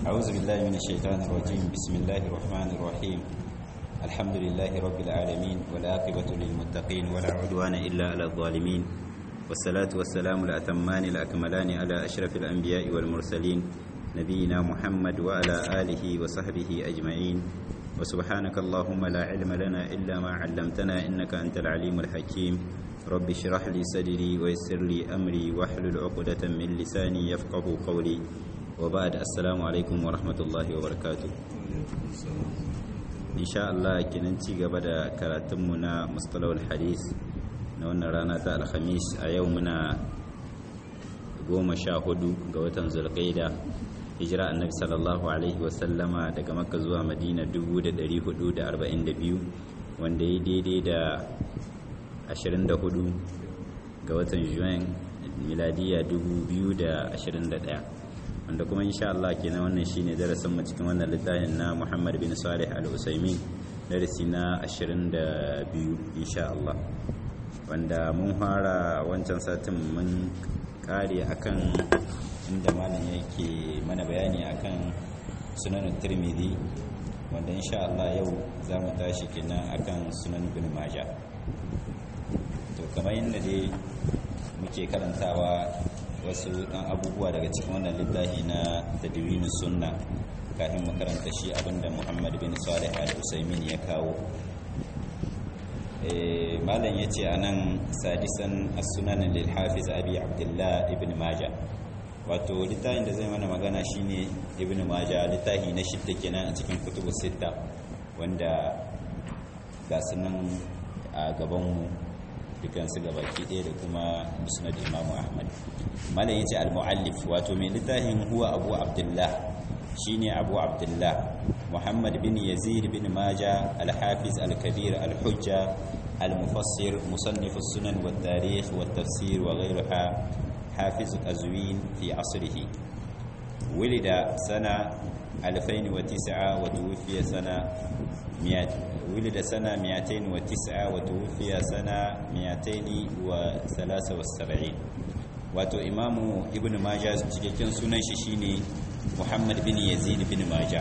أعوذ بالله من الشيطان الرجيم بسم الله الرحمن الرحيم الحمد لله رب العالمين والعاقبة للمتقين ولا عدوان إلا على الظالمين والصلاة والسلام الأتمان الأكملان على أشرف الأنبياء والمرسلين نبينا محمد وعلى آله وصحبه أجمعين وسبحانك اللهم لا علم لنا إلا ما علمتنا إنك أنت العليم الحكيم رب اشرح لي صدري ويسر لي أمري واحلل عقدة من لساني يفقه قولي وبعد السلام عليكم ورحمة الله وبركاته إن شاء الله كننتي قبل كراتمنا مصطلح الحديث نوانا رانا تا الخميس أيومنا goma sha hudu ga watan zulqaida hijira annabi sallallahu alaihi wasallama daga makka zuwa madina 1442 wanda ya daidai da 24 ga watan juin miladiya 2021 wanda kuma insha Allah kenan wannan shine darasin mu cikin wannan littafin na Muhammad bin Salih Al-Usaimin darasi na 22 insha Allah wanda mun fara wancan satin mun kare akan inda malam yake mana bayani akan sunan tirmidhi wanda insha Allah yau za mu tashi kenan akan sunan ibn majah to kamar yadda dai muke karantawa wasu dan abubuwa daga cikin wannan littafi na tadwin sunna kafin mu karanta shi abinda Muhammad bin Salih al-Usaimin ya kawo malam ya ce a nan sadisan as-sunan lil hafiz abi abdullah ibn maja wato littafin da zai mana magana shine ibn maja littafi na shidda kenan a cikin kutubu sitta wanda ga sunan a gabanmu dukansu gabaki ɗaya da kuma musnad imam ahmad malam ya ce al-muallif wato mai littafin huwa abu abdullah shine abu abdullah محمد بن يزيد بن ماجة الحافظ الكبير الحجة المفسر مصنف السنن والتاريخ والتفسير وغيرها حافظ قزوين في عصره ولد سنة 2009 وتوفي سنة ولد سنة 209 وتوفي سنة 273 wato imamu ibn majah cikakken sunan shi shine muhammad bin yazid bin majah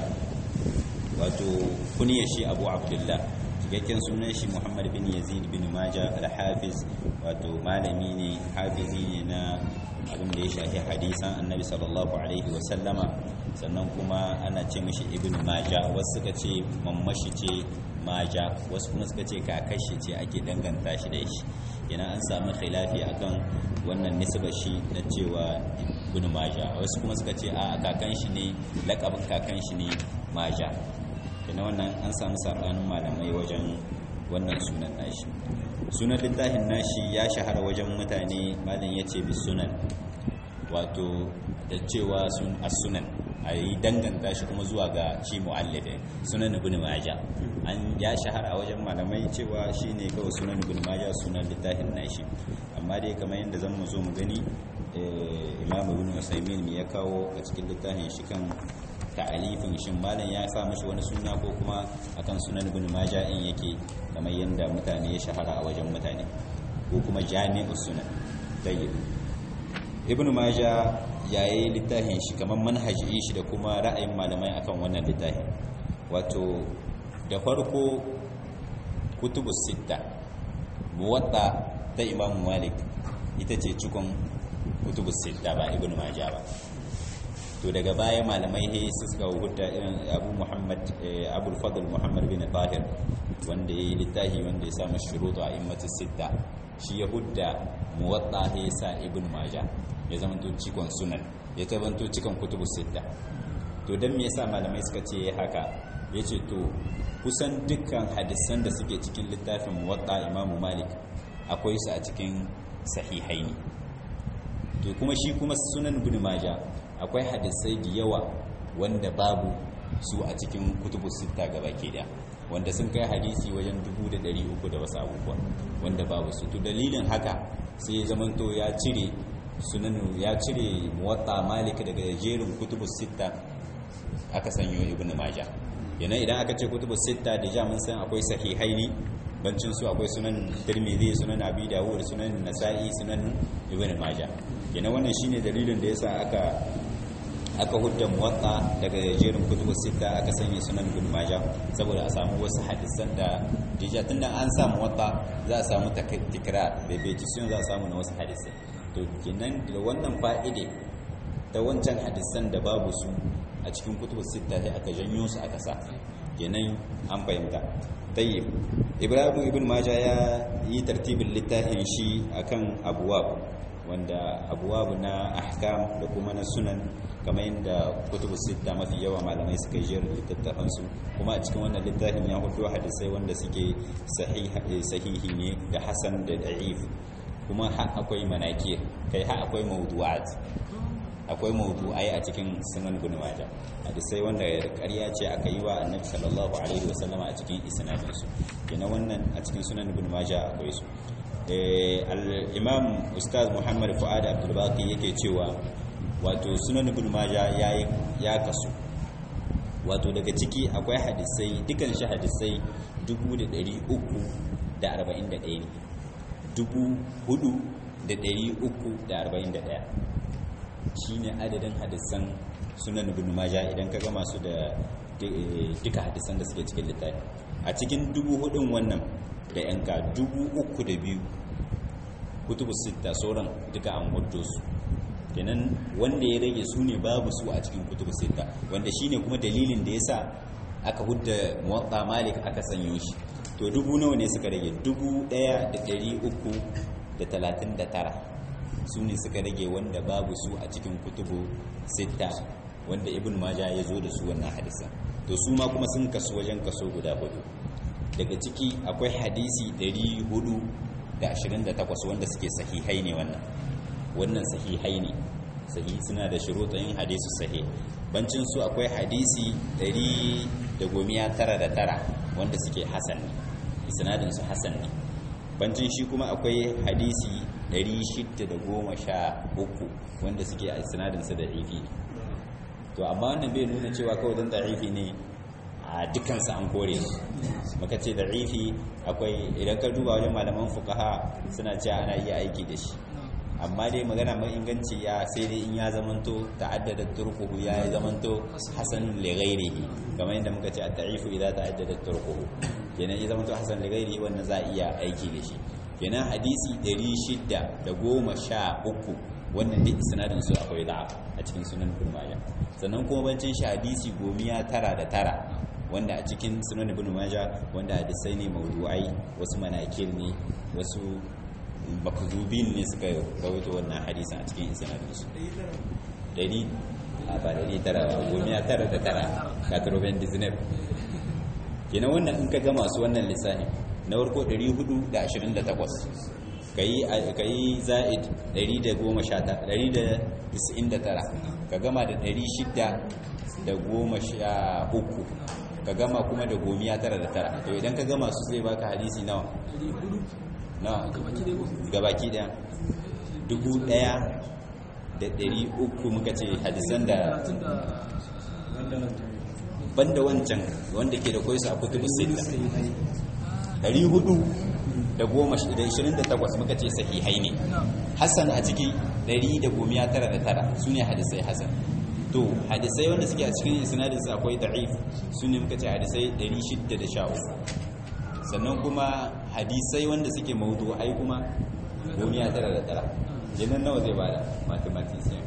wato kuniyar shi abu abdullah cikakken sunan shi muhammad bin yazid bin maja al-hafiz wato malami ne hafizi ne na abin da ya shafi hadisan annabi sallallahu alaihi wasallama sannan kuma ana ce mishi ibn maja wasu suka ce mammashi ce maja wasu kuma suka ce kakashi ce ake danganta shi da shi yana an samu khilafi akan wannan nisbar shi na cewa ibn maja wasu kuma suka ce a kakan shi ne lakabin kakan shi ne maja kina wannan an samu sabanin malamai wajen wannan sunan nashi sunan littafin nashi ya shahara wajen mutane malam yace bi sunan wato da cewa sun as-sunan a yi danganta shi kuma zuwa ga shi mu'allifin sunan ibn majah an ya shahara a wajen malamai cewa shine kawai sunan ibn majah sunan littafin nashi amma dai kamar yadda zan mu zo mu gani imam ibn usaymin me ya kawo a cikin littafin shi kan ta'alifin shin malam ya sa mashi wani suna ko kuma akan sunan ibn majah in yake kamar yanda mutane ya shahara a wajen mutane ko kuma jami'us sunan tayyib ibn majah yayi littafin shi kamar manhaji shi da kuma ra'ayin malamai akan wannan littafin wato da farko kutubus sitta muwatta ta imam malik ita ce cikon kutubus sitta ba ibn majah ba to daga baya malamai he suka hudda irin abu muhammad abul fadl muhammad bin tahir wanda ya yi littafi wanda ya samu shurutu a immatu sitta shi ya hudda muwatta he sa ibn maja ya zama to cikon sunan ya tabanto cikon kutubu sitta to dan me yasa malamai suka ce haka yace to kusan dukkan hadisan da suke cikin littafin muwatta imamu malik akwai su a cikin sahihaini to kuma shi kuma sunan ibn maja akwai hadisai da yawa wanda babu su a cikin kutubu sita gaba ke da wanda sun kai hadisi wajen 300 da wasu abubuwa wanda babu su to dalilin haka sai ya zamanto ya cire sunanu ya cire muwatta malik daga jerin kutubu sita aka sanyo ibn majah yana idan aka ce kutubu sita da ja mun san akwai sahihaini bancin su akwai sunan tirmidhi sunan abi dawud sunan nasa'i sunan ibn majah yana wannan shine dalilin da yasa aka aka hudda muwatta daga jerin kutubu sita aka sanya sunan ibn majah saboda a samu wasu hadisan da dija tunda an samu muwatta za a samu tikrar repetition za a samu na wasu hadisai to kenan da wannan fa'ide da wancan hadisan da babu su a cikin kutubu sita sai aka janyo su aka sa kenan an fahimta tayyib ibrahim ibn majah ya yi tartibin littafin shi akan abuwab wanda abuwabu na ahkam da kuma na sunan kamar yadda kutubu sita mafi yawa malamai suka yi jerin littattafansu kuma a cikin wannan littafin ya hudu hadisai wanda suke sahihi ne da hasan da da'if kuma har akwai manakir kai har akwai mawdu'at akwai mawdu'ai a cikin sunan ibn majah hadisai wanda ƙarya ce aka yi wa annabi sallallahu alaihi wasallama a cikin isnadin su kenan wannan a cikin sunan ibn majah akwai su al-imam ustaz muhammad fuad abdul baqi yake cewa wato sunan ibn majah yayi ya kasu wato daga ciki akwai hadisai dukan shi hadisai 341 ne 4341 shine adadin hadisan sunan ibn majah idan ka gama su da duka hadisan da suke cikin littafi a cikin dubu hudun wannan da yanka dubu uku da biyu kutubu sita sauran duka an hudu su kenan wanda ya rage su ne babu su a cikin kutubu sita wanda shine kuma dalilin da yasa aka hudda muwatta malik aka sanyo shi to dubu nawa ne suka rage dubu daya da dari uku da talatin da tara su ne suka rage wanda babu su a cikin kutubu sita wanda ibn maja ya zo da su wannan hadisan to su ma kuma sun kasu wajen kaso guda hudu daga ciki akwai hadisi 428 wanda suke sahihai ne wannan wannan sahihai ne sahi suna da shuruɗin hadisu sahih bancin su akwai hadisi 199 wanda suke hasan ne isnadin su hasan ne bancin shi kuma akwai hadisi 613 wanda suke a isnadin su da ifi to amma wannan bai nuna cewa kawai don da'ifi ne a dukansu an kore su maka ce da'ifi akwai idan ka duba wajen malaman fukaha suna cewa ana iya aiki da shi amma dai magana mai inganci ya sai dai in ya zamanto ta'addada turkuhu ya zamanto hasan li ghairihi kamar yadda muka ce at-ta'ifu idza ta'addada turkuhu kenan ya zamanto hasan li ghairihi wannan za a iya aiki da shi kenan hadisi 613 wannan duk isnadin su akwai da'af a cikin sunan ibn majah sannan kuma bancin shi hadisi gomiya tara da tara wanda a cikin sunan ibn majah wanda hadisai ne mawdu'ai wasu manakir ne wasu makzubin ne suka rawaito wannan hadisin a cikin isnadin su dari a ba dari tara gomiya tara da tara katroben disney kenan wannan in ka ga masu wannan lissafi na farko 428 ka yi za'id 199 ka gama da 613 ka gama kuma da gomiya tara da tara to idan ka gama su zai baka hadisi nawa nawa gabaki daya dubu daya da dari uku muka ce hadisan da banda wancan wanda ke da kwaisa a kutubu sita dari hudu da goma da ishirin da takwas muka ce sahihai ne hassan a ciki ɗari da gomiya tara da tara su ne hadisai hassan to hadisai wanda suke a cikin isnadinsu akwai da'if su ne muka ce hadisai ɗari shidda da sha uku sannan kuma hadisai wanda suke maudu ai kuma gomiya tara da tara jinan nawa zai bada mathematician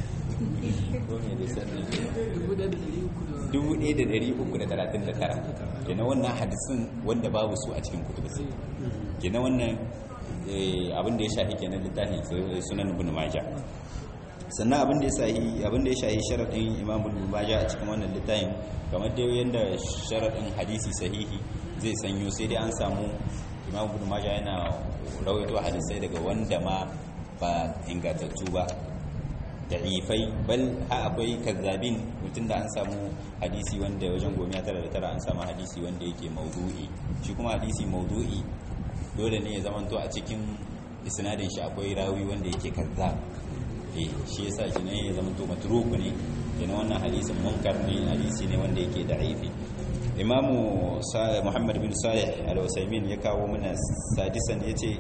dubu ɗaya da ɗari uku da talatin da tara kenan wannan hadisin wanda babu su a cikin kutubu sai kenan wannan abin da ya shahi kenan littafin sunan ibn majah sannan abin da ya shahi abin da ya shahi sharadin imam ibn majah a cikin wannan littafin kamar da yanda sharadin hadisi sahihi zai sanyo sai dai an samu imam ibn majah yana rawaito hadisai daga wanda ma ba ingantattu ba da'ifai bal ha akwai kazzabin mutum da an samu hadisi wanda wajen gomiya tara da tara an samu hadisi wanda yake maudu'i shi kuma hadisi maudu'i dole ne ya zamanto a cikin isnadin shi akwai rawi wanda yake kazzab eh shi yasa shi ne ya zamanto matruku ne yana wannan hadisin munkar ne hadisi ne wanda yake da'ifi imamu muhammad bin salih al-usaimin ya kawo mana sadisan yace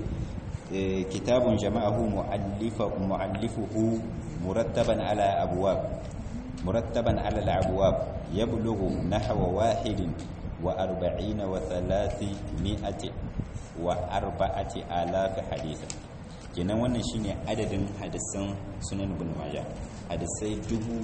kitabun jama'ahu mu'allifuhu murattaban ala abwab murattaban ala al-abwab yablughu nahwa wahidin wa arba'ina wa thalathi mi'ati wa arba'ati alaf hadith kenan wannan shine adadin hadisan sunan ibn majah hadisai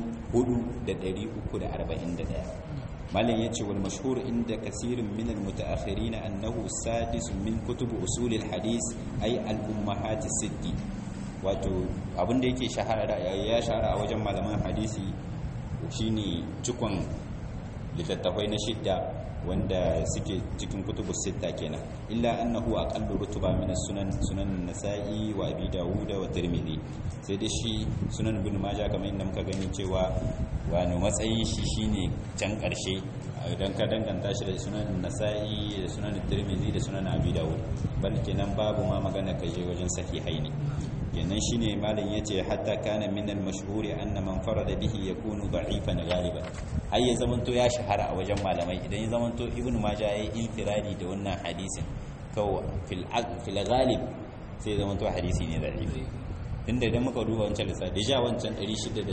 4341 malam yace wal mashhur inda kaseerin min al mutaakhirin annahu sadis min kutub usul al hadith ay al ummahat sitti wato abinda yake shahara ya shahara a wajen malaman hadisi shine cikon littattafai na shidda wanda suke cikin kutubu sitta kenan illa annahu aqallu rutuba min sunan sunan nasa'i wa abi dawud wa tirmidhi sai da shi sunan ibn majah kamar inda muka gani cewa wani matsayin shi shine can karshe idan ka danganta shi da sunan nasa'i da sunan tirmidhi da sunan abi dawud bal kenan babu ma magana kaje wajen sahihai ne kenan shine malam yace hatta kana min al-mashhuri anna man farada bihi yakunu da'ifan ghaliban har ya zamanto ya shahara a wajen malamai idan ya zamanto ibnu majah yayi infiradi da wannan hadisin kaw fil fil ghalib sai zamanto hadisi ne da'ifi tunda idan muka duba wancan lissa da ja wancan 613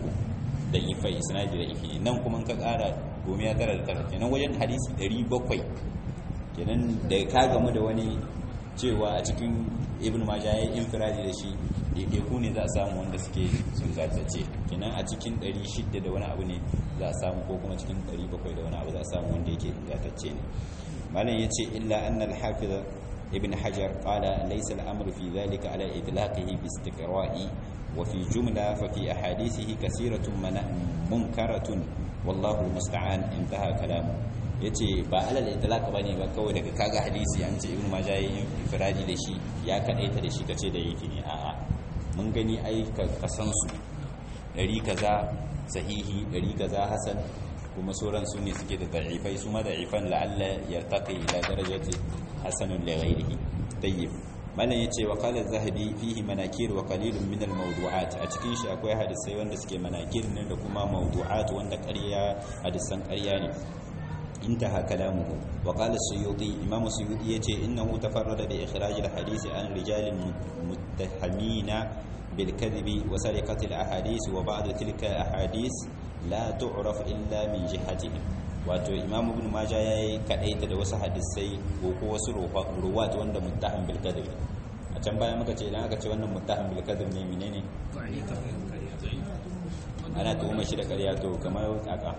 da ifai isnadi da ifi nan kuma ka kara goma ya tara da tara kenan wajen hadisi 700 kenan da ka gamu da wani cewa a cikin ibn majah ya yi infiradi da shi ɗaiɗaiku ne za a samu wanda suke sun zartace kenan a cikin 600 da wani abu ne za a samu ko kuma cikin 700 da wani abu za a samu wanda yake zartace ne malam ya ce illa anna al-hafiz ibn hajar qala laysa al-amru fi dhalika ala itlaqihi bi istiqra'i wa fi jumla fa fi ahadithihi kasiratun munkaratun wallahu musta'an intaha kalamu yace ba alal itlaq bane ba kawai daga kaga hadisi an ce ibnu majah yayin ifradi da shi ya kadaita da shi kace da yake ne a'a mun gani ai ka san su dari kaza sahihi dari kaza hasan kuma sauran su ne suke da da'ifai su ma da'ifan la'alla yartaqi ila darajati hasanun li ghairihi tayyib malam yace wa qala az-zahabi fihi manakir wa qalilun min al-mawdu'at a cikin shi akwai hadisai wanda suke manakir ne da kuma mawdu'at wanda ƙarya hadisan ƙarya ne انتهى كلامه وقال السيوطي إمام السيوطي يجي إنه تفرد بإخراج الحديث عن رجال متهمين بالكذب وسرقة الأحاديث وبعض تلك الأحاديث لا تعرف إلا من جهتهم wato imam ibn maja yayi kadaita da wasu hadisai ko ko wasu ruwat wanda muttaham bil kadhib a can baya muka ce idan aka ce wannan muttaham bil kadhib ne menene ana tuhuma shi da ƙarya to kamar kaka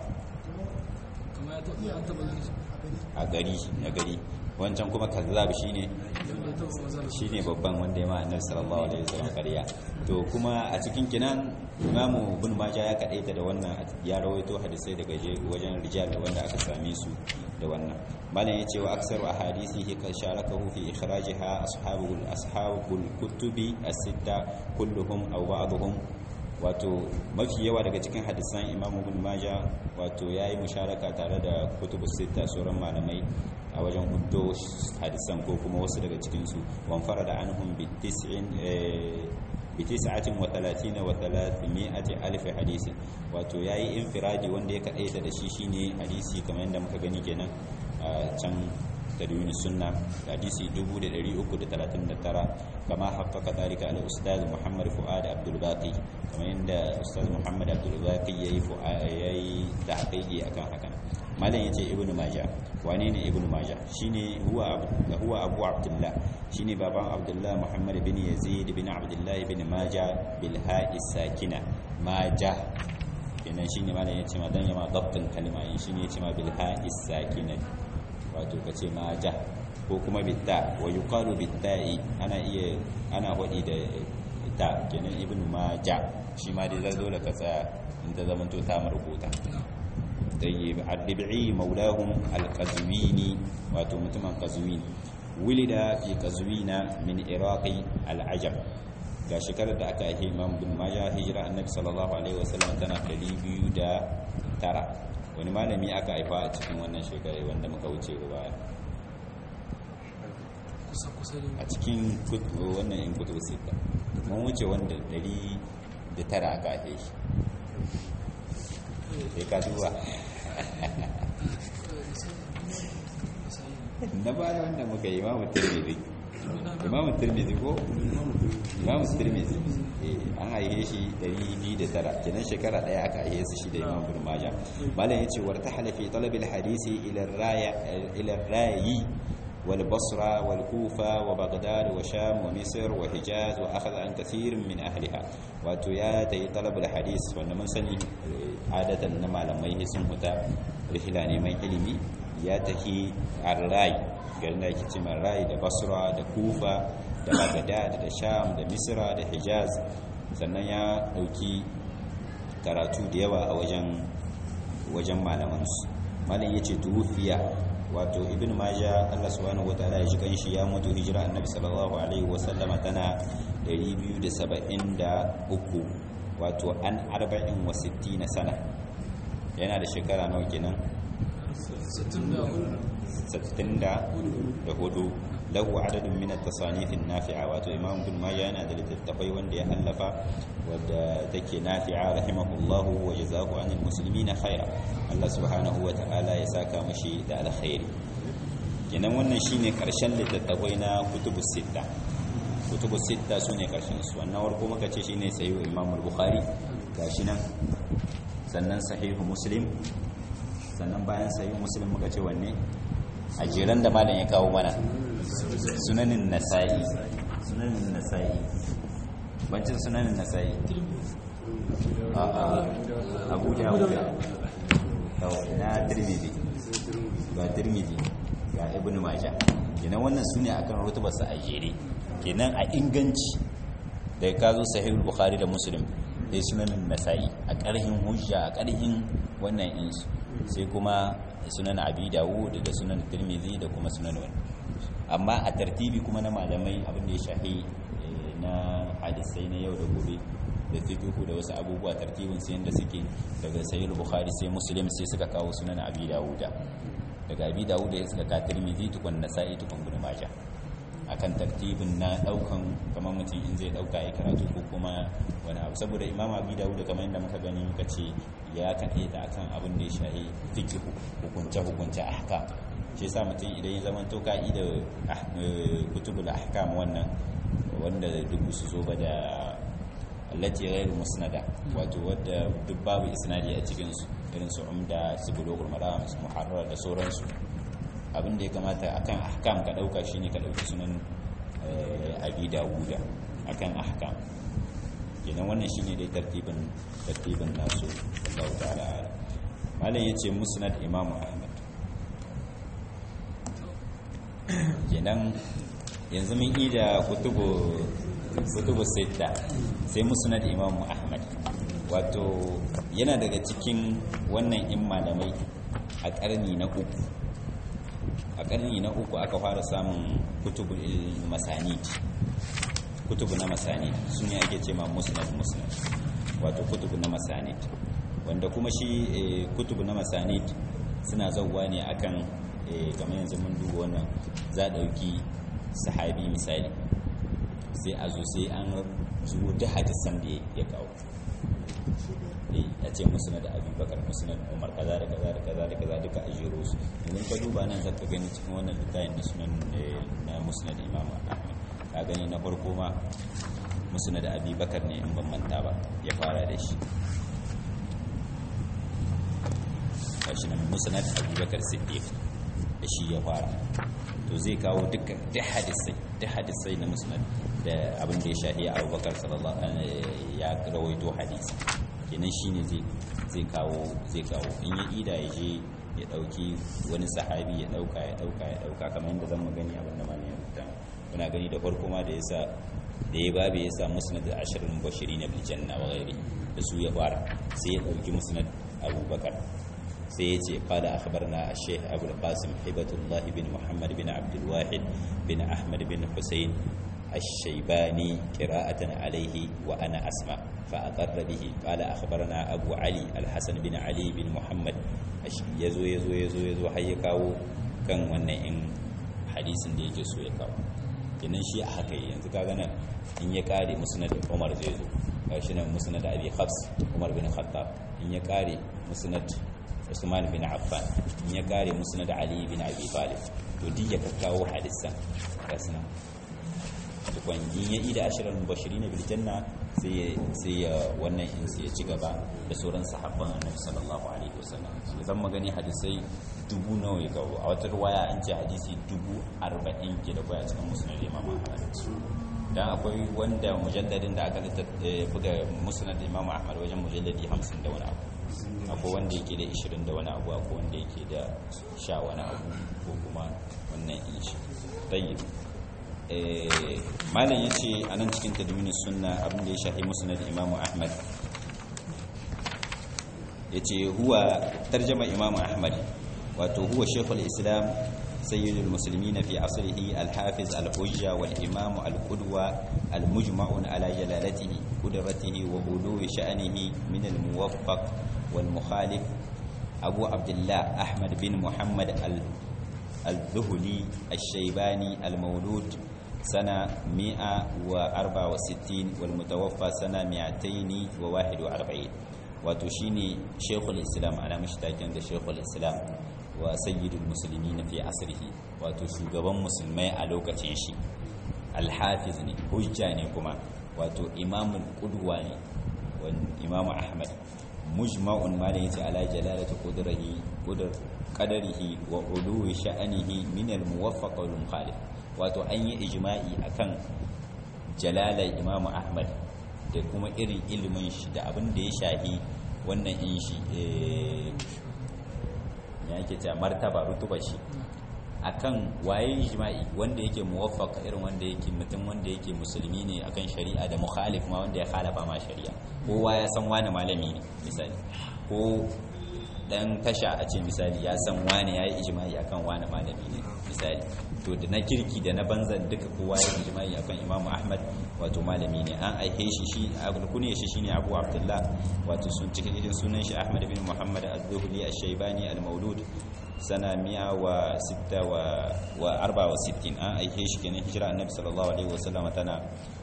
a gari a gari wancan kuma kazzab shine shine babban wanda ya ma annabi sallallahu alaihi wasallam kariya to kuma a cikin kinan imamu ibn majah ya kadaita da wannan ya rawaito hadisai daga wajen rijal wanda aka same su da wannan malam yace wa aksaru ahadithihi ka sharakahu fi ikhrajiha ashabul ashabul kutubi as-sitta kulluhum aw ba'dhum wato mafi yawa daga cikin hadisan imam ibn majah wato yayi musharaka tare da kutubu sita sauran malamai a wajen huddo hadisan ko kuma wasu daga cikin su wan farada anhum bi 90 bi 39 wa 300 alf hadisi wato yayi infiradi wanda ya kadaita da shi shine hadisi kamar yadda muka gani kenan a can tadwin sunna hadisi 339 kama haqqaqa dalika al ustaz muhammad fuad abdul baqi kamar yadda ustaz muhammad abdul baqi yayi yayi tahqiqi akan hakan malam yace ibnu majah wane ne ibnu majah shine huwa huwa abu abdullah shine baban abdullah muhammad bin yazid bin abdullah bin majah bil ha'i sakina majah kenan shine malam yace ma dan yama dabtin kalma shine yace ma bil ha'i sakina wato ka ce maja ko kuma bitta wa yuqalu bitta'i ana iya ana hodi da ta kenan ibnu maja shi ma dai zai ka tsaya in ta zama to ta marubuta tayyib ad-dibi maulahum al-qazwini wato mutumin qazwin wulida fi qazwina min iraqi al-ajam ga shekarar da aka yi imam bin majah hijira annabi sallallahu alaihi wasallam tana 209 wani malami aka haifa a cikin wannan shekarai wanda muka wuce baya a cikin wannan in kutu sita mun wuce wanda dari da tara aka haife shi sai ka duba na baya wanda muka yi ma mutum ne imamu tirmidhi ko imamu tirmidhi eh an haife shi 209 kenan shekara daya aka haife su shi da imam ibn majah malam yace warta halafi talab al hadisi ila raya ila rayi wal basra wal kufa wa baghdad wa sham wa misr wa hijaz wa akhadha an kathir min ahliha wato ya tayi talab al hadis wanda mun sani adatan na malamai sun huta rihla neman ilimi ya tafi ar-ray garin da ake cewa rai da basra da kufa da bagdad da sham da misra da hijaz sannan ya dauki karatu da yawa a wajen wajen malamansu malam yace tufiya wato ibn majah Allah subhanahu wataala ya shigan shi ya mutu hijira annabi sallallahu alaihi wasallama tana 273 wato an 40 sana yana da shekara nawa kenan 64 lahu adadin min at-tasanif an-nafi'a wato imam ibn majah yana da littattafai wanda ya allafa wadda take nafi'a rahimahullah wa jazahu anil muslimina khaira Allah subhanahu wa ta'ala ya saka mashi da alkhairi kenan wannan shine karshen littattafai na kutubus sitta kutubus sitta sune karshen su wannan warko muka ce shine sahih imam al-bukhari gashi nan sannan sahihu muslim sannan bayan sahih muslim muka ce wanne a jiran da malam ya kawo mana sunanin nasa'i sunanin nasa'i bancin sunanin nasa'i a abu da na tirmidhi ga tirmidhi ga ibn majah kenan wannan su ne akan rutubarsa a jere kenan a inganci da ya kazo sahihul bukhari da muslim dai sunanin nasa'i a ƙarhin hujja a ƙarhin wannan insu sai kuma sunan abi dawud da sunan tirmidhi da kuma sunan wani amma a tartibi kuma na malamai abin da ya shahi na hadisai na yau da gobe da fiqhu da wasu abubuwa tartibin sai yanda suke daga sahih bukhari sai muslim sai suka kawo sunan abi dawud daga abi dawud ya suka ka tirmidhi tukun nasa'i tukun ibn majah akan tartibin na daukan kamar mutum in zai dauka ya karatu ko kuma wani abu saboda imam abi dawud kamar yadda muka gani muka ce ya kaɗe da akan abin da ya shahi fiqh hukunce hukunce ahkam shi yasa mutum idan ya zama to ka'ida kutubul ahkam wannan wanda duk su zo ba da allati ghairu musnada wato wadda duk babu isnadi a cikin su irin su umda su bulugul maram su muharrar da sauransu abin da ya kamata akan ahkam ka dauka shine ka dauki sunan abi dawuda akan ahkam kenan wannan shine dai tartibin tartibin nasu Allah ta'ala malam yace musnad imam ahmad kenan yanzu mun yi da kutubu kutubu sita sai musnad imam ahmad wato yana daga cikin wannan in malamai a karni na uku a ƙarni na uku aka fara samun kutubu masanid kutubu na masanid su ne ake ce ma musnad musnad wato kutubu na masanid wanda kuma shi kutubu na masanid suna zauwa ne akan kamar yanzu mun duba wannan za a ɗauki sahabi misali sai a zo sai an zuwa da hadisan da ya kawo a ce musnad abubakar musnad umar kaza da kaza da kaza da kaza duka a jero su idan ka duba nan zaka gani cikin wannan littafin na sunan na musnad imam ahmad ka gani na farko ma musnad abubakar ne in ban manta ba ya fara da shi kashi nan musnad abubakar siddiq da shi ya fara to zai kawo dukkan duk hadisai duk hadisai na musnad da abin da ya shahi abubakar sallallahu alaihi ya rawaito hadisi kenan shine zai zai kawo zai kawo in ya ida ya je ya dauki wani sahabi ya dauka ya dauka ya dauka kamar yadda zan gani abin da malamin rubuta muna gani da farko ma da yasa da ya babu yasa musnad ashirin bashirin bil janna wa ghairi da su ya fara sai ya dauki musnad abubakar sai ya ce qala akhbarna ash-shaykh abu al-qasim hibatullah bin muhammad bin abd al-wahid bin ahmad bin husayn الشيباني قراءة عليه وأنا أسمع فأقر به قال أخبرنا أبو علي الحسن بن علي بن محمد يزو يزو يزو يزو حيكاو كان wannan hadisin da yake so ya kawo kenan shi a haka yanzu ka gana in ya kare musnad Umar zai zo gashi nan musnad Abi Hafs Umar bin Khattab in ya kare musnad Usman bin Affan in ya kare musnad Ali bin Abi Talib to duk ya kawo hadisan gasna tukwan in ya ida ashirar mubashirin bil janna sai sai ya wannan in sai ya ci gaba da sauran sahabban annabi sallallahu alaihi wasallam zan magani hadisai dubu nawa ya kawo a wata ruwaya an ce hadisi dubu arba'in ke da kwaya cikin musulun imam ahmad dan akwai wanda mujalladin da aka buga musnad imam ahmad wajen mujalladi hamsin da wani abu akwai wanda yake da ishirin da wani abu akwai wanda yake da sha wani abu ko kuma wannan inshi tayyib malam ya ce a nan cikin tadminin sunna abin da ya shahi musnad imam ahmad ya ce huwa tarjama imam ahmad wato huwa shekul islam سيد المسلمين في عصره الحافظ الحجة والإمام القدوة المجمع على جلالته قدرته وعلو شأنه من الموفق والمخالف أبو عبد الله أحمد بن محمد الذهلي الشيباني المولود سنة 164 والمتوفى سنة 241 وتشيني شيخ الإسلام أنا مشتاقين شيخ الإسلام wa sayyidul musulmi na fi asirhi wato shugaban musulmai a lokacin shi alhafiz ne hujja ne kuma wato imamul qudwa ne imamu ahmad mujma'un ma da yace ala jalalati qudrahi qudr qadarihi wa uluwi sha'anihi min al muwaffaq wal mukhalif wato an yi ijma'i akan jalalai imamu ahmad da kuma irin ilimin shi da abin da ya shahi wannan in shi ya yake cewa martaba rutuba shi akan waye ijma'i wanda yake muwaffaq irin wanda yake mutum wanda yake musulmi ne akan shari'a da mukhalif ma wanda ya khalafa ma shari'a kowa ya san wani malami ne misali ko dan tasha a ce misali ya san wani yayi ijma'i akan wani malami ne misali to da na kirki da na banzan duka kowa ya ijma'i akan Imam Ahmad wato malami ne an aihe shi shi alkunye shi shine Abu Abdullah wato sun cikin irin sunan shi Ahmad bin Muhammad az-Zuhli ash-Shaybani al-Maulud sana miya wa sitta wa arba wa sittin an aihe shi kenan hijira annabi sallallahu alaihi wasallam tana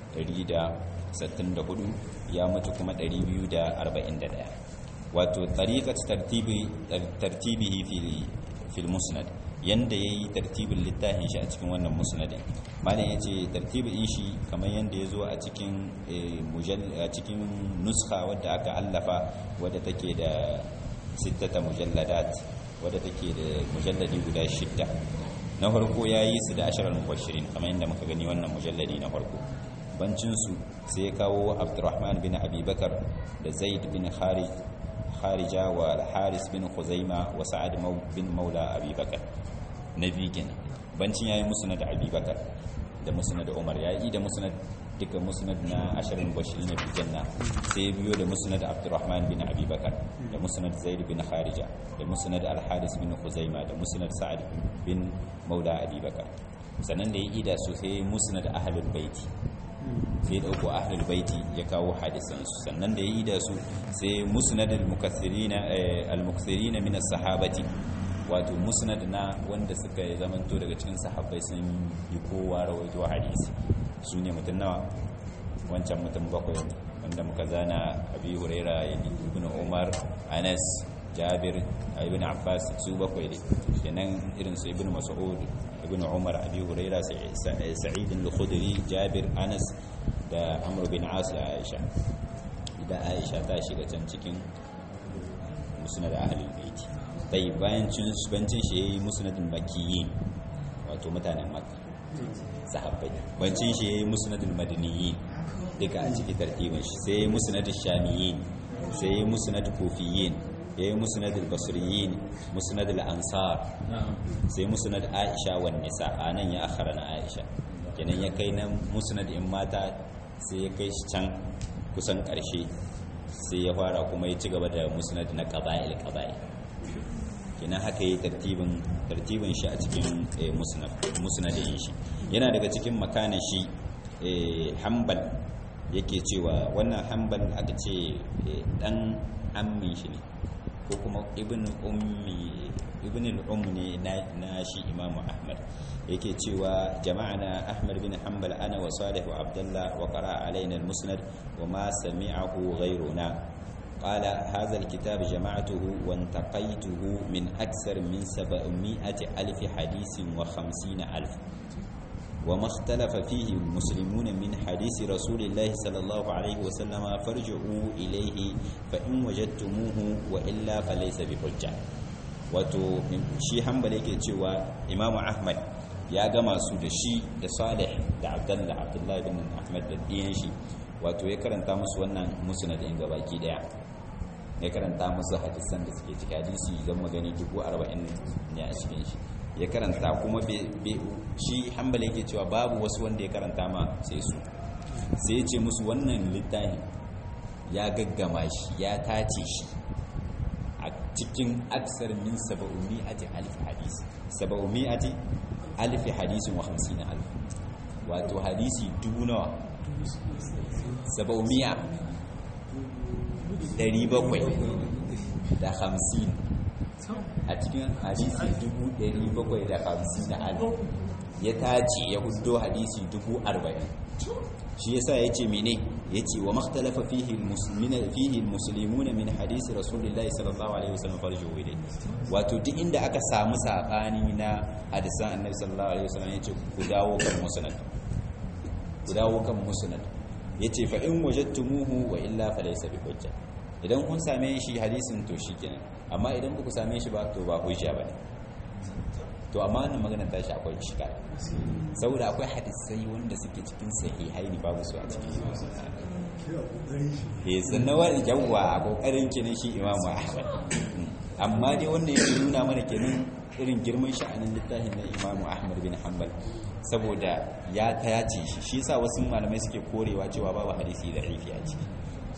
164 ya mutu kuma 241 wato tariqat tartibi tartibihi fil fil musnad yanda yayi tartibin littafin shi a cikin wannan musnadin malam yace tartibin shi kamar yanda yazo a cikin a cikin nuskha wadda aka allafa wadda take da sittata mujalladat wadda take da mujalladi guda shidda na farko ya yi su da ashirar mubashirin kamar yadda muka gani wannan mujalladi na farko bancinsu sai ya kawo abdurrahman bin abubakar da zaid bin kharija wa haris bin khuzaima wa sa'ad bin maula abubakar na biyu kenan bancin ya yi musnad abubakar da musnad umar ya yi da musnad duka musnad na ashirin bashir na janna sai biyo da musnad abdurrahman bin abubakar da musnad zaid bin kharija da musnad al-haris bin khuzaima da musnad sa'ad bin maula abubakar sannan da ya ida su sai musnad ahlul baiti sai dauko ahlul baiti ya kawo hadisan su sannan da ya ida su sai musnad al-mukaththirina al-mukthirina min as-sahabati wato musnad na wanda suka zamanto daga cikin sahabbai sun yi kowa rawaito hadisi su ne mutum nawa wancan mutum bakwai wanda muka zana abi huraira ibn umar anas jabir ibn abbas su bakwai ne kenan irin su ibn mas'ud ibn umar abi huraira sa'id al-khudri jabir anas da amr bin as da aisha da aisha ta shiga can cikin musnad ahlul bait bai bayan cin bancin shi yayi musnadul makkiyin wato mutanen makka sahabbai bancin shi yayi musnadul madaniyin duka a cikin tartibin shi sai yayi musnadul shamiyin sai yayi musnadul kufiyin yayi musnadul basriyin musnadul ansar sai musnad aisha wan nisa anan ya akhara na aisha kenan ya kai na musnad in mata sai ya kai shi can kusan karshe sai ya fara kuma ya ci gaba da musnad na qaba'il qaba'il kenan haka yi tartibin tartibin shi a cikin musnadin shi yana daga cikin makanin shi hanbal yake cewa wannan hanbal aka ce dan ammin shi ne ko kuma ibn ummi ibn al-umm ne na shi imamu ahmad yake cewa jama'ana ahmad bin hanbal ana wa salih wa abdullah wa qara alaina al-musnad wa ma sami'ahu ghayruna قال هذا الكتاب جمعته وانتقيته من أكثر من سبعمائة ألف حديث وخمسين ألف وما اختلف فيه المسلمون من حديث رسول الله صلى الله عليه وسلم فارجعوا إليه فإن وجدتموه وإلا فليس بحجة wato shi hanbali yake cewa imamu ahmad ya gama su da shi da salih da abdullah abdullahi bin ahmad da ɗiyan shi wato ya karanta musu wannan musnad in gabaki daya ya karanta musu hadisan da suke ciki hadisi zan magani dubu arba'in ne a cikin shi ya karanta kuma shi hambali yake cewa babu wasu wanda ya karanta ma sai su sai ya ce musu wannan littafin ya gaggama shi ya tace shi a cikin aksar min saba'umi'ati alif hadisi saba'umi'ati alif hadisin wa hamsin alif wato hadisi dubu nawa saba'umi'a ɗari bakwai da hamsin a cikin hadisi dubu ɗari bakwai da hamsin na alif ya tace ya hudo hadisi dubu arba'in shi yasa ya ce mene ya ce wa makhtalafa fihi musulmuna min hadisi rasulullahi sallallahu alaihi wasallam farjo wai wato duk inda aka samu sabani na hadisan annabi sallallahu alaihi wasallam ya ce ku dawo kan musnad ku dawo kan musnad ya ce fa in wajadtumuhu wa illa fa laysa bi hujja idan kun same shi hadisin to shikenan amma idan ku same shi ba to ba hujja bane to amma wannan magana ta shi akwai shiga saboda akwai hadisai wanda suke cikin sahihai ne babu su a cikin eh sannan wani jawwa a kokarin kenan shi imamu ahmad amma dai wannan yake nuna mana kenan irin girman sha'anin littafin na imamu ahmad bin hanbal saboda ya tayace shi shi yasa wasu malamai suke korewa cewa babu hadisi da rifi a ciki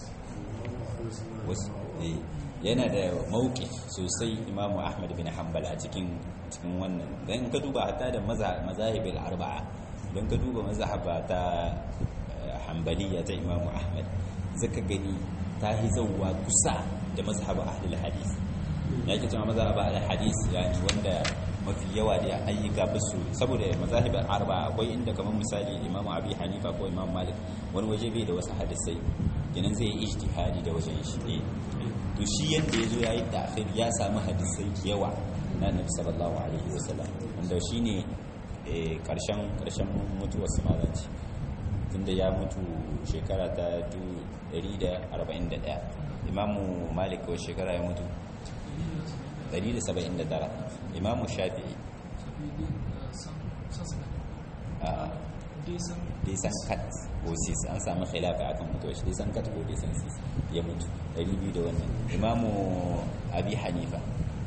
yana da mauki sosai imamu ahmad bin hanbal a cikin cikin wannan don ka duba hatta da mazahibin arba'a don ka duba mazahaba ta hanbaliya ta imamu ahmad zaka gani ta yi zauwa kusa da mazhaba ahlul hadis ya ke cewa mazhaba ahlul hadis yani wanda mafi yawa da ayyuka basu saboda mazahibin arba'a akwai inda kamar misali imamu abi hanifa ko imamu malik wani waje bai da wasu hadisai kenan zai yi ijtihadi da wajen shi ne to shi yadda ya zo ya yi ta'khir ya samu hadisai yawa na nabi sallallahu alaihi wasallam wanda shine karshen karshen mutuwar samaranci tunda ya mutu shekara ta 141 imamu malik ko shekara ya mutu 179 imamu shafi'i desan kat ko sis an samu khilafa akan mutuwa shi desan kat ko desan sis ya mutu 200 da wannan imamu abi hanifa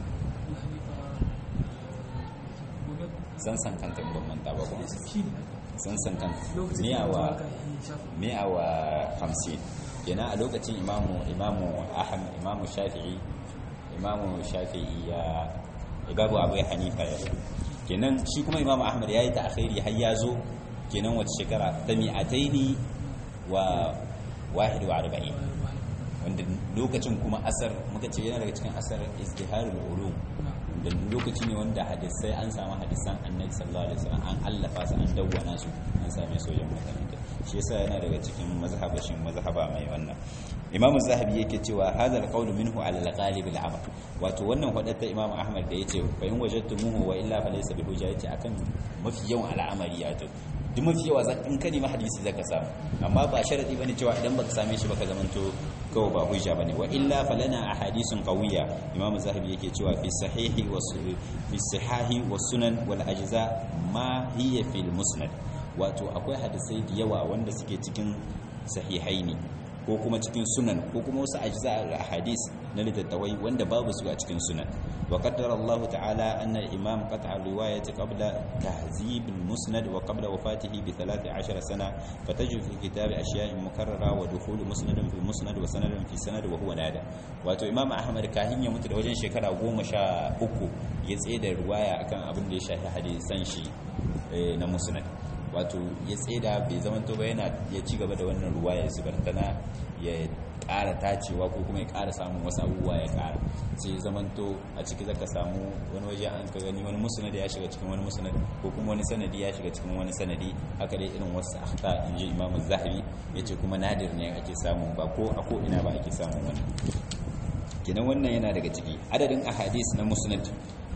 san san kanta ban manta ba kuma san san kanta miyawa miyawa 50 kenan a lokacin imamu imamu ahmad imamu shafi'i imamu shafi'i ya ibabu abu hanifa ya kenan shi kuma imamu ahmad ya yi ta akhiri har ya zo kenan wata shekara ta mi'ataini wa wahid wa arba'in wanda lokacin kuma asar muka ce yana daga cikin asar izdiharul ulum da lokaci ne wanda hadisai an samu hadisan annabi sallallahu alaihi wasallam an allafa su an dawwana su an same sojan makaranta shi yasa yana daga cikin mazhabashin mazhaba mai wannan imamu zahabi yake cewa hadha alqawl minhu ala alghalib alamal wato wannan hadatta imamu ahmad da yace fa in wajadtumuhu wa illa fa laysa bi hujja yace akan mafi yawan al'amari ya to duk mafi yawa zan in kani ma hadisi zaka samu amma ba sharadi bane cewa idan baka same shi baka zamanto kawai ba hujja bane wa illa falana ahadithun qawiyya imamu zahabi yake cewa fi sahihi wa fi sahihi wa sunan wal ajza ma hiya fil musnad wato akwai hadisai da yawa wanda suke cikin sahihaini ko kuma cikin sunan ko kuma wasu ajza al-ahadis na littattafai wanda babu su a cikin sunan wa qaddara Allah ta'ala anna al-imam qat'a riwayati qabla tahzib al-musnad wa qabla wafatihi bi 13 sana fatajid fi kitab ashya'in mukarrara wa dukhul musnadin fi musnad wa sanadin fi sanad wa huwa nada wato imam ahmad kahin ya mutu da wajen shekara 13 ya tsaye da riwaya akan abin da ya shafi hadisan shi na musnad wato ya tseda bai zamanto ba yana ya ci gaba da wannan ruwa ya zubartana ya ƙara tacewa ko kuma ya ƙara samun wasu abubuwa ya ƙara sai zamanto a ciki zaka samu wani waje an ka gani wani musnad ya shiga cikin wani musnad ko kuma wani sanadi ya shiga cikin wani sanadi haka dai irin wasu akhta in ji imamu zahabi yace kuma nadir ne ake samu ba ko a ko ina ba ake samun wani kenan wannan yana daga ciki adadin ahadis na musnad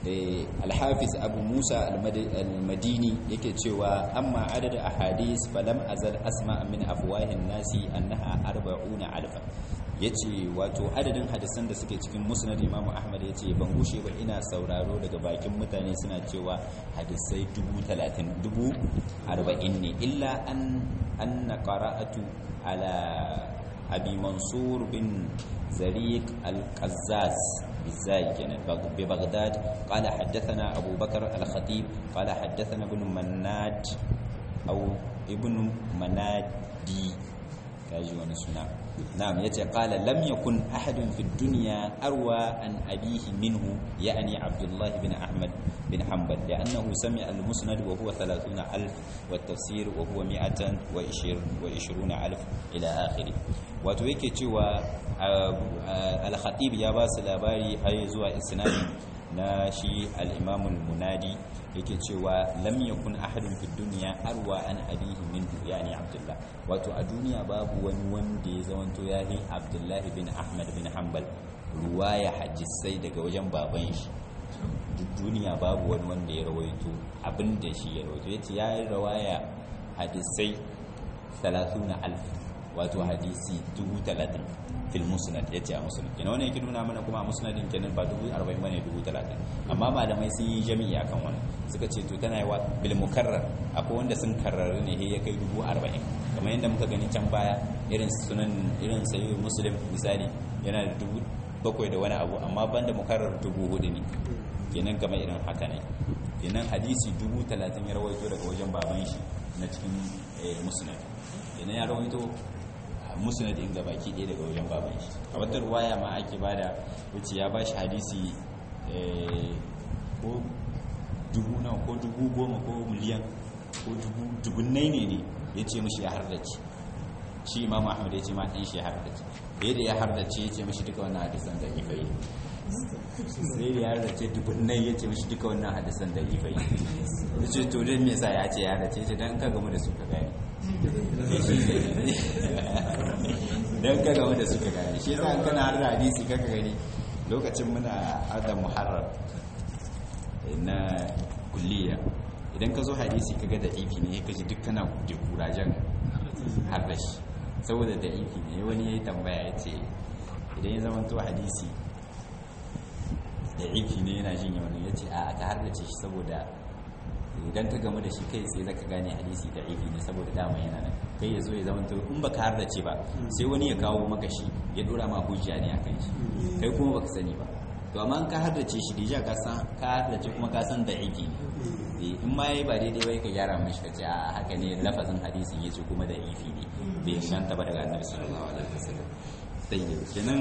alhafiz abu musa almadini yake cewa amma adadin ahadis falam azal asma min afwahin nasi annaha arba'una alfa yace wato adadin hadisan da suke cikin musnad imamu ahmad yace ban gushe ba ina sauraro daga bakin mutane suna cewa hadisai dubu talatin dubu arba'in ne illa an anna qara'atu ala abi mansur bin zariq al-qazzaz بالزاي كانت ببغداد قال حدثنا أبو بكر الخطيب قال حدثنا ابن مناد أو ابن منادي كاجي ونسنا نعم يتي قال لم يكن أحد في الدنيا أروى عن أبيه منه يعني عبد الله بن أحمد بن حنبل لأنه سمع المسند وهو ثلاثون ألف والتفسير وهو مئة وعشرون ألف إلى آخره وتويكي تشوى الخطيب يا باس الأباري هاي زوى إسناد na shi al'imamun munadi yake cewa lam yakun ahadun fi duniya arwa an abihi minhu yani abdullah wato a duniya babu wani wanda ya zamanto ya yi abdullahi bin ahmad bin hanbal ruwaya hadisai daga wajen baban shi duk duniya babu wani wanda ya rawaito abin da shi ya rawaito yace ya yi rawaya hadisai 30 alf wato hadisi 30 fil musnad yace a musnad kenan wannan yake nuna mana kuma a musnadin kenan ba 40 bane 30 amma malamai sun yi jami'i akan wannan suka ce to tana yawa bil mukarrar akwai wanda sun karrara ne ya kai 40 kamar yadda muka gani can baya irin sunan irin sahih muslim misali yana da dubu bakwai da wani abu amma banda mukarrar dubu hudu ne kenan kamar irin haka ne kenan hadisi dubu talatin ya rawaito daga wajen baban shi na cikin musnad kenan ya rawaito musnad in gabaki ɗaya daga wajen baban shi a wata ruwaya ma ake bada wuce ya ba shi hadisi ko dubu nawa ko dubu goma ko miliyan ko dubunnai ne ne ya ce mashi ya hardace shi imamu ahmad ya ce ma ɗan shi ya hardace da yadda ya hardace ya ce mashi duka wannan hadisan da ifai sai da ya hardace dubunnai ya ce mashi duka wannan hadisan da ifai ya ce to don me yasa ya ce ya hardace ya ce don ka gamu da su ka gani don ka gamu da su ka gani shi yasa kana har da hadisi kaka gani lokacin muna adam muharram na kulliya idan ka zo hadisi kaga da ifi ne ka ji duk kana da kurajen har da shi saboda da ifi ne wani ya yi tambaya ya ce idan ya zama to hadisi da ifi ne yana jin yawon ya ce a ka har da ce shi saboda idan ka gamu da shi kai sai zaka gane hadisi da ifi ne saboda dama yana nan kai ya zo ya zama to in baka har da ce ba sai wani ya kawo maka shi ya dora ma hujja ne akan shi kai kuma baka sani ba to amma ka har da ce shi dija ka san ka har da ce kuma ka san da ifi ne in ma yayi ba daidai bai ka gyara mashi ka ce a haka ne lafazin hadisin yace kuma da ifi ne bai shanta ba daga annabi sallallahu alaihi wasallam sai kenan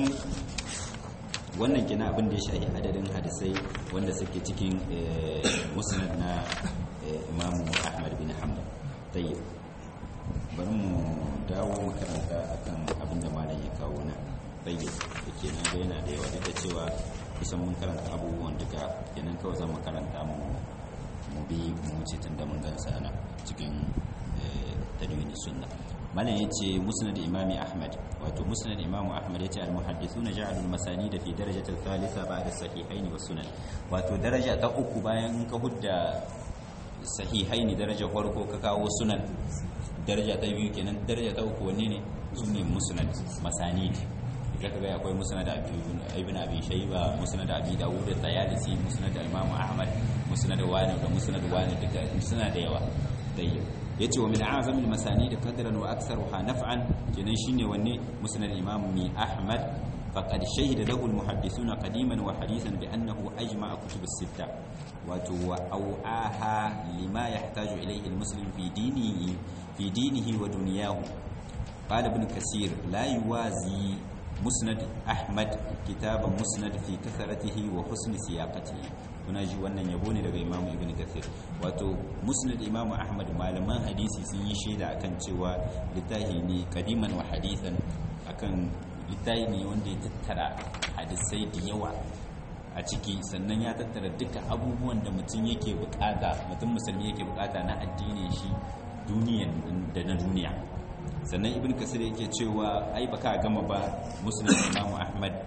wannan kenan abin da ya shahi adadin hadisai wanda suke cikin musnad na imamu ahmad bin hanbal tayyib bari mu dawo makaranta akan abin da malam ya kawo na tayyib da kenan ga yana da yawa da cewa kusan mun karanta abubuwan duka kenan kawai zan makaranta mu mu bi mu wuce tun da mun gansa ana cikin tadwini sunna malam yace musnad imami ahmad wato musnad imamu ahmad yace al muhaddithuna ja'alu al masanid fi darajati al thalitha ba'da sahihaini was sunan wato daraja ta uku bayan ka hudda sahihaini daraja farko ka kawo sunan daraja ta biyu kenan daraja ta uku wanne ne sunne musnad masanid da kaga akwai musnad ibn abi shayba musnad abi dawud da tayalisi musnad imam ahmad musnad wani da musnad wani duka suna da yawa dai yace wa min a'zam al masanid qadran wa aktharuha naf'an kenan shine wanne musnad imam mi ahmad faqad shahida lahu al muhaddithuna qadiman wa hadithan bi annahu ajma'a kutub as sitta wato wa au'aha lima yahtaju ilayhi al muslim fi dinihi fi dinihi wa dunyahu قال ابن كثير لا يوازي musnad ahmad kitaban musnad fi kasaratihi wa husni siyaqatihi kuna ji wannan yabo ne daga imamu ibn kathir wato musnad imamu ahmad malaman hadisi sun yi shaida akan cewa littafi ne kadiman wa hadisan akan littafi ne wanda ya tattara hadisai da yawa a ciki sannan ya tattara duka abubuwan da mutum yake bukata mutum musulmi yake bukata na addinin shi duniyan da na duniya sannan ibn kasir yake cewa ai baka gama ba muslim imam ahmad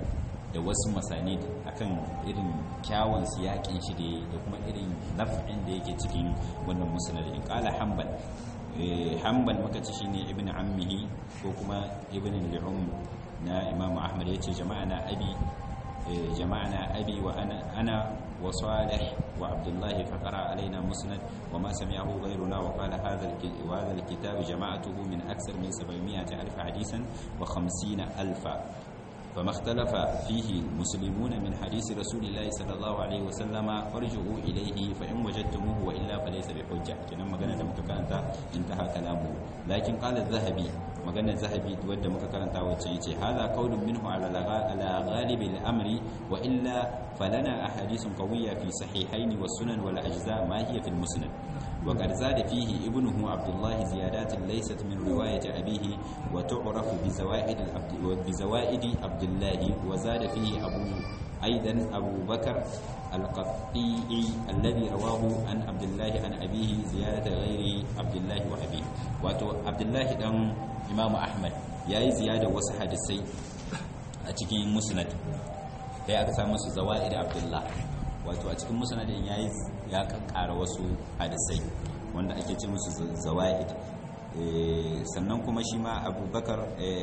da wasu masani akan irin kyawun siyakin shi da kuma irin naf'in da yake cikin wannan musnad in qala hanbal hanbal muka ci shine ibn ammihi ko kuma ibn al-um na imam ahmad yace jama'ana abi jama'ana abi wa ana ana wa salih wa abdullah fa qara alaina musnad wa ma sami'ahu ghayruna wa qala hadha wa hadha al-kitab jama'atuhu min akthar min 700 alf hadisan wa 50 alfa فما اختلف فيه المسلمون من حديث رسول الله صلى الله عليه وسلم فارجعوا إليه فإن وجدتموه وإلا فليس بحجة كنا مغانا دم كانتا انتهى كلامه لكن قال الذهبي مغانا الذهبي ود مكانتا وتشيتي هذا قول منه على على غالب الأمر وإلا فلنا أحاديث قوية في صحيحين والسنن والأجزاء ما هي في المسند وقد زاد فيه ابنه عبد الله زيادات ليست من رواية أبيه وتعرف بزوائد بزوائد عبد الله وزاد فيه أبو أيضا أبو بكر القطيعي الذي رواه عن عبد الله عن أبيه زيادة غير عبد الله وأبيه واتو عبد الله دم إمام أحمد ياي زيادة وصحة السي أتكين مسند هي أكثر مسو زوائد عبد الله wato a cikin musnadin yayi ya kakkara wasu hadisai wanda ake ce musu zawaid sannan kuma shi ma abubakar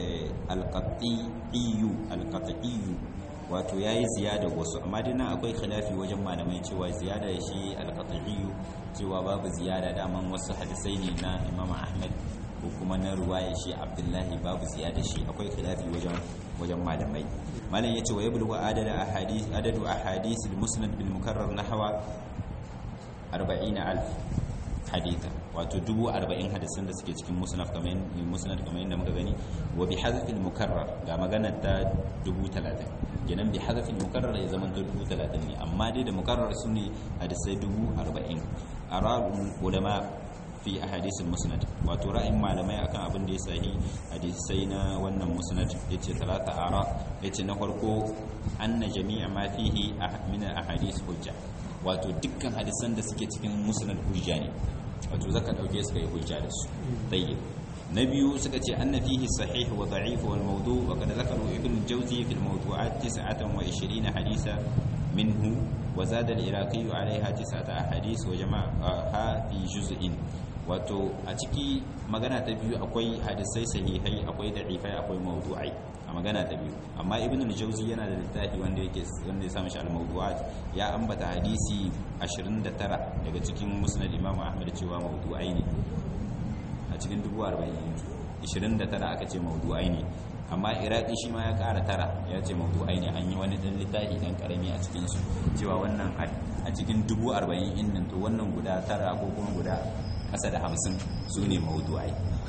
alqatiyu alqatiyu wato yayi ziyada wasu amma dai nan akwai khilafi wajen malamai cewa ziyada shi alqatiyu cewa babu ziyada daman wasu hadisai ne na Imam Ahmad ko kuma na ruwaya shi Abdullahi babu ziyada shi akwai khilafi wajen wajen malamai malam yace wa yablu adada ahadith adadu ahadith al-musnad bil mukarrar nahwa 40000 haditha wato 40 hadisan da suke cikin musnad kamar musnad kamar yadda muka gani wa bi hadfi al-mukarrar ga magana ta 30 kenan bi hadfi al-mukarrar ya zama 30 ne amma dai da mukarrar sune hadisai 40 arabul ulama fi ahadith musnad wato ra'ayin malamai akan abin da ya sahi hadisai na wannan musnad yace talata ara yace na farko anna jami'a ma fihi min ahadith hujja wato dukkan hadisan da suke cikin musnad hujja ne wato zaka dauke su kai hujja da su tayyib na biyu suka ce anna fihi sahih wa da'if wal mawdu' wa kad zakaru ibn jawzi fi al mawdu'at 29 hadisa minhu وزاد العراقي عليها تسعة أحاديث وجمعها في جزء wato a ciki magana ta biyu akwai hadisai sahihai akwai da'ifai akwai mawdu'ai a magana ta biyu amma ibn al-jawzi yana da littafi wanda yake wanda ya samu shi al-mawdu'at ya ambata hadisi 29 daga cikin musnad imam ahmad cewa mawdu'ai ne a cikin 40 29 aka ce mawdu'ai ne amma iraki shi ma ya kara tara ya ce mawdu'ai ne an yi wani dan littafi dan karami a cikin su cewa wannan a cikin 40 innan to wannan guda tara ko kuma guda kasa da hamsin su ne mawudu'ai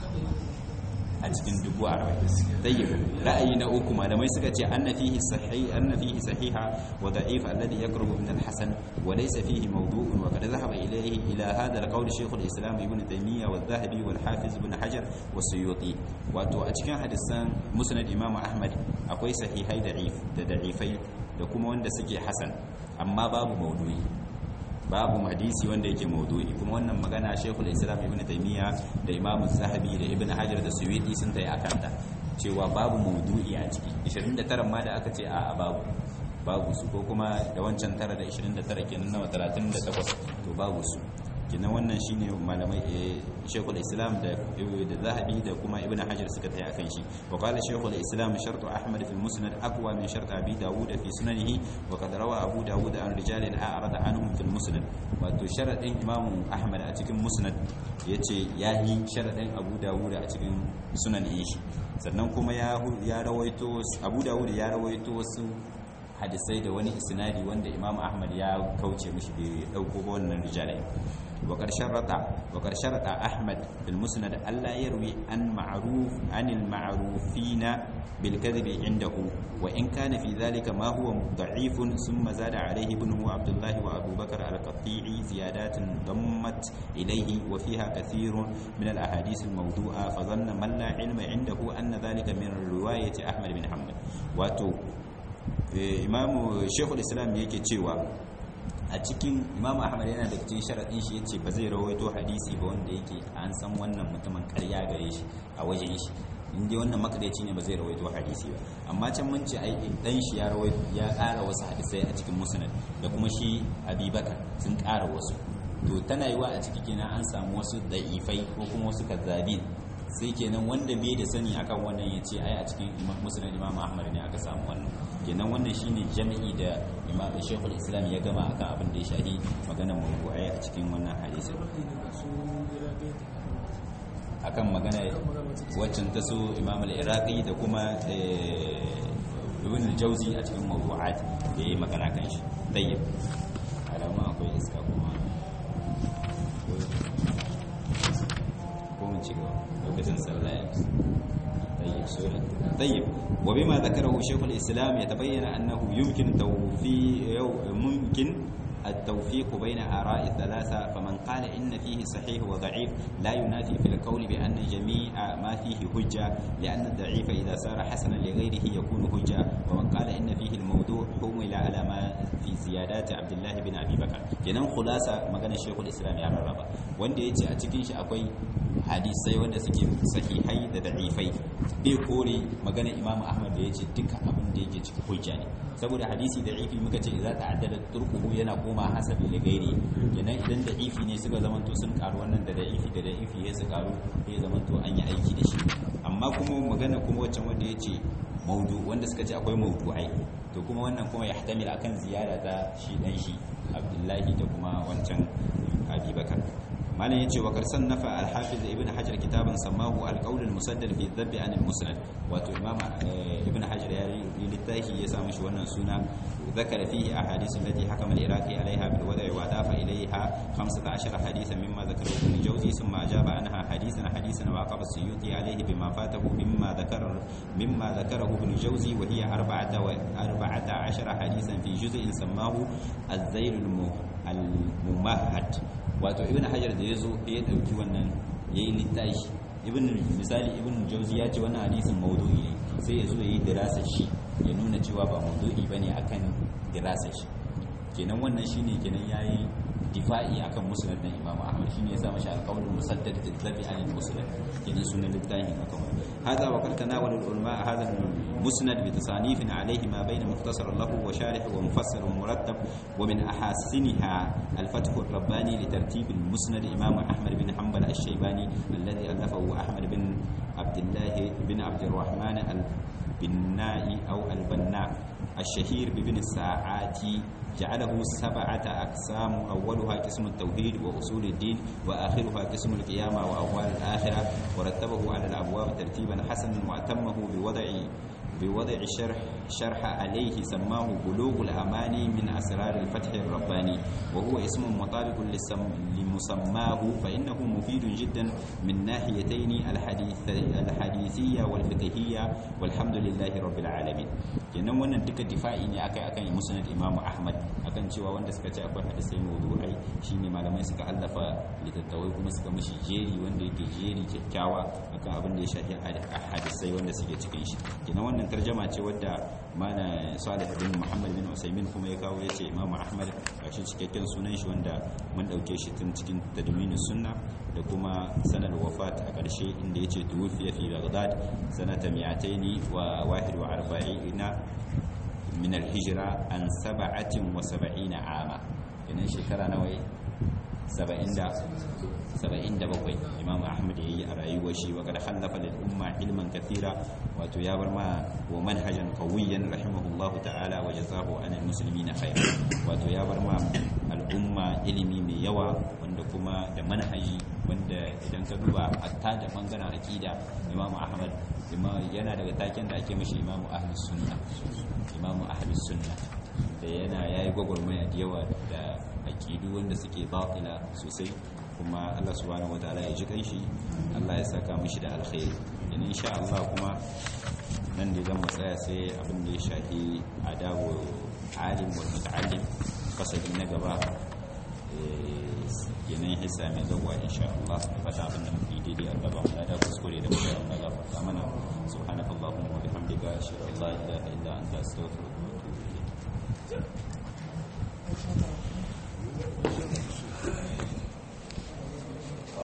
a cikin dubu arba'in tayyib ra'ayi na uku malamai suka ce anna fihi sahih anna fihi sahiha wa da'if alladhi yaqrubu min al-hasan wa laysa fihi mawdu'un wa qad dhahaba ilayhi ila hadha al-qawl shaykh al-islam ibn taymiyyah wa dhahabi wal hafiz ibn hajar wa suyuti wato a cikin hadisan musnad imam ahmad akwai sahihai da'if da da'ifai da kuma wanda suke hasan amma babu mawdu'i babu hadisi wanda yake maudu'i kuma wannan magana Sheikhul Islam Ibn Taymiyyah da Imam Zahabi da Ibn Hajar da Suyuti sun tayi akan ta cewa babu maudu'i a ciki 29 ma da aka ce a babu babu su ko kuma da wancan tara da 29 kenan nawa 38 to babu su kenan wannan shine malamai Sheikhul Islam da da Zahabi da kuma Ibn Hajar suka tayi akan shi wa qala Sheikhul Islam shartu Ahmad fi al-Musnad aqwa min shart Abi Dawud fi sunanihi wa qad rawa Abu Dawud an rijalin a'rada anhum fi al-Musnad wato sharadin Imam Ahmad a cikin Musnad yace yahi sharadin Abu Dawud a cikin sunanin shi sannan kuma ya ya rawaito Abu Dawud ya rawaito wasu hadisai da wani isnadi wanda Imam Ahmad ya kauce mishi bai dauko wannan rijalai وقد شرط وقد شرط أحمد في المسند ألا يروي عن معروف عن المعروفين بالكذب عنده وإن كان في ذلك ما هو ضعيف ثم زاد عليه ابنه عبد الله وأبو بكر القطيعي زيادات ضمت إليه وفيها كثير من الأحاديث الموضوعة فظن من لا علم عنده أن ذلك من رواية أحمد بن حنبل واتو إمام شيخ الإسلام يكي تشيوا a cikin imam ahmad yana da cikin sharaɗin shi yace ba zai rawaito hadisi ba wanda yake an san wannan mutumin ƙarya gare shi a wajen shi in dai wannan makadaici ne ba zai rawaito hadisi ba amma can mun ce ai dan shi ya rawaito ya ƙara wasu hadisai a cikin musnad da kuma shi abubakar sun ƙara wasu to tana yiwa a ciki kenan an samu wasu da'ifai ko kuma wasu kazzabin sai kenan wanda bai da sani akan wannan ya ce ai a cikin musulun imam ahmad ne aka samu wannan kenan wannan shine jami'i da imam shekul islam ya gama akan abin da ya shahi maganar mawdu'ai a cikin wannan hadisi akan magana waccan ta su imam al-iraqi da kuma ibn al-jawzi a cikin mawdu'at da yayi magana kan shi tayyib alama akwai iska kuma ko mun ci gaba lokacin sallah ya طيب سورة طيب وبما ذكره شيخ الإسلام يتبين أنه يمكن توفيق ممكن التوفيق بين آراء الثلاثة فمن قال إن فيه صحيح وضعيف لا ينافي في القول بأن جميع ما فيه حجة لأن الضعيف إذا صار حسنا لغيره يكون حجة ومن قال إن فيه الموضوع حمل على ما في زيادات عبد الله بن أبي بكر kenan khulasa magana Sheikhul Islam ya rarraba wanda yace a cikin shi akwai hadisai wanda suke sahihai da da'ifai bai kore magana Imam Ahmad da yace duka abin da yake cikin hujja ne saboda hadisi da'ifi muka ce idza ta'addada turquhu yana koma hasabi da gairi kenan idan da'ifi ne suka zamanto sun karu wannan da da'ifi da da'ifi ya su karu ya zamanto an yi aiki da shi amma kuma magana kuma waccan wanda yace maudu wanda suka ce akwai maudu'ai to kuma wannan kuma ya hatamil akan ziyara ta shi dan shi abdullahi da kuma wancan abubakar malam yace wa karsan nafa al-hafiz ibn hajar kitaban samahu al-qawl al-musaddad fi dhabb an al-musnad wato imam ibn hajar ya yi littafi ya sa mishi wannan suna ذكر فيه أحاديث التي حكم العراقي عليها بالوضع وأضاف إليها 15 حديثا مما ذكره ابن الجوزي ثم أجاب عنها حديثا حديثا وعقب السيوطي عليه بما فاته مما ذكر مما ذكره ابن الجوزي وهي أربعة أربعة عشر حديثا في جزء سماه الذيل الممهد wato ibn hajar da ya zo ya ɗauki wannan ya yi littashi ibn misali ibn jauzi ya ce wannan hadisin maudu'i ne sai ya zo ya yi dirasa shi ya nuna cewa ba maudu'i ba ne akan dirasa shi kenan wannan shine kenan ya yi difa'i akan musnad na imamu ahmad shine ya sa mashi alƙawarin musaddad da zabi an musnad kenan sunan littafin akan wannan hada wa kartana wal ulama hada musnad bi tasanifin alayhi ma bayna mukhtasar lahu wa sharih wa mufassal wa murattab wa min ahasiniha al-fath ar-rabbani li tartib al-musnad imam ahmad bin hanbal ash-shaybani alladhi alafahu ahmad bin abdullah bin abd الرحمن البناء أو البناء الشهير بابن الساعات جعله سبعة أقسام أولها قسم التوحيد وأصول الدين وآخرها قسم القيامة وأهوال الآخرة ورتبه على الأبواب ترتيبا حسنا وأتمه بوضع بوضع شرح شرح عليه سماه بلوغ الأماني من أسرار الفتح الرباني وهو اسم مطابق لمسماه فإنه مفيد جدا من ناحيتين الحديث الحديثية والفقهية والحمد لله رب العالمين kenan wannan duka difa'i ne akai akan musnad Imam Ahmad akan cewa wanda suka ce akwai hadisai mawdu'ai shine malamai suka allafa littattafai kuma suka mishi jeri wanda yake jeri kyakkyawa akan abin da ya shafi hadisai wanda suke cikin shi kenan wannan tarjama ce wadda mana Salih bin Muhammad bin Usaimin kuma ya kawo yace Imam Ahmad gashi cikakken sunan shi wanda mun dauke shi tun cikin tadwinus sunna da kuma sanar wafat a ƙarshe inda yace tuwfiya fi Baghdad sanata 241 min al-hijra an 77 ama kenan shekara nawa 77 imam ahmad yayi a rayuwar shi wa kada hallafa lil umma ilman kathira wato ya bar ma wa manhajan qawiyan rahimahullah ta'ala wa jazahu anil muslimina khair wato ya bar ma al'umma ilimi mai yawa wanda kuma da manhaji wanda idan ka duba hatta da bangaren aqida imam ahmad yana daga taken da ake mashi imam ahlus sunna imam ahlus sunna da yana yayi gwagwarmaya da yawa da aqidu wanda suke batila sosai kuma Allah subhanahu wataala ya ji kanshi Allah ya saka mishi da alkhairi dan insha Allah kuma nan da zan tsaya sai abin da ya shafi adabu alim wal muta'allim fasali na gaba yanayin hissa mai zagwa insha Allah da fata abin da muke daidai a gaba da da kuskure da muke Allah ga fata mana subhanakallahumma wa bihamdika ashhadu an la ilaha illa anta astaghfiruka wa atubu ilayk